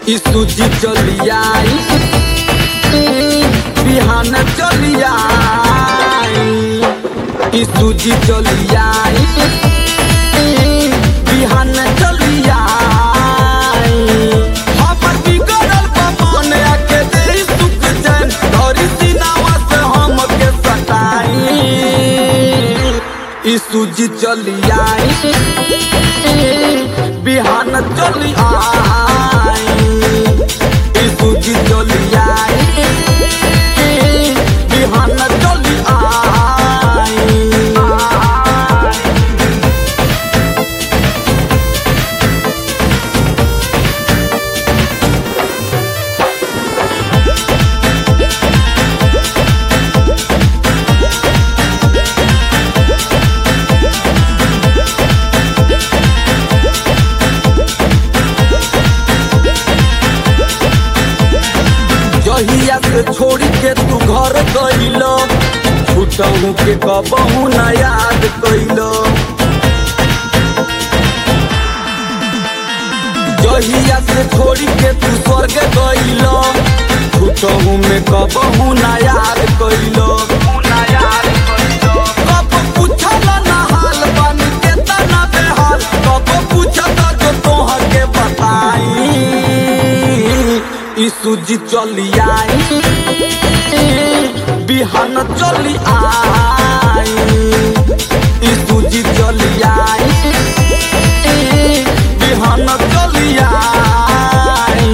ई सूजी चली आई बिहान चली आई ई सूजी चली आई बिहान चली आई हमर बिगड़ल बा मन आके दे सुख चैन धरी सीनावा से हमके सताई ई सूजी चली आई बिहान चली आई ई सूजी चली आई बिहान चली आई जहिया से छोड़ी के तू घर गइल छूटहू के कबहू न याद कैल जहिया से छोड़ी के तू स्वर्ग गइल छूटहू में कबहू न याद कैल कब पूछल ना हाल बानी के तना बेहाल कब पूछत जो तोहर के बताई ई सूजी चली आई बिहान चली आई ई सूजी चली आई बिहान चली आई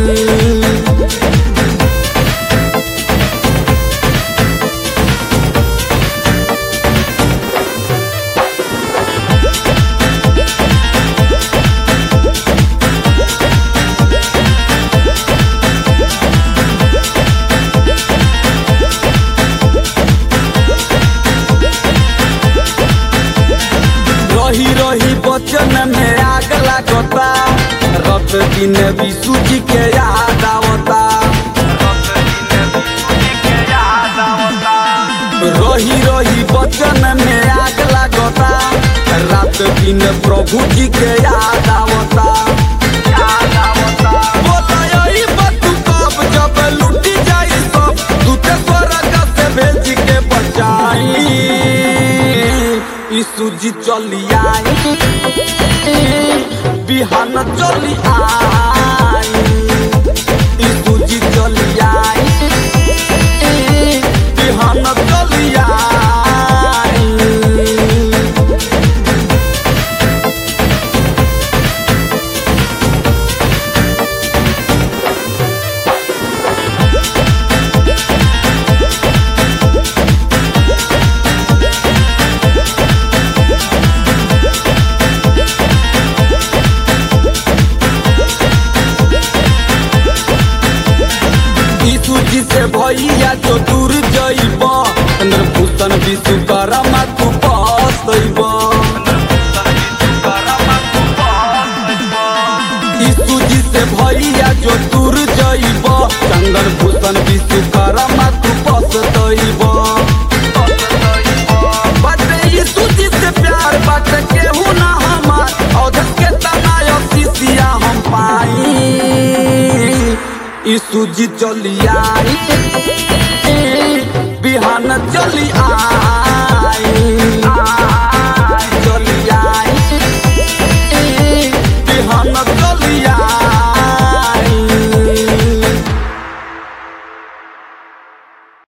रही रही बचन में आग लागता रत दिन भी सूजी के याद आवता रही रही बचन में आग लागता रात दिन प्रभु जी के याद आवता बोला यही बात कब जब लूटी जाई सब दूते स्वर्ग से भेज के बचाई ई सूजी चली आई बिहान चली आई ई सूजी चली आई बिहान चली आई ई सूजी से भैया जो दूर जइब चंद्रभूषण विश्वकर्मा तू पसैब ई सूजी से भैया जो दूर जइब चंद्रभूषण विश्वकर्मा तू पसतैब बाटे ई सूजी से प्यार बाटे केहू ना हमार औधस के तनाय शीशिया हम पाई ई सूजी चली आई बिहान चली आई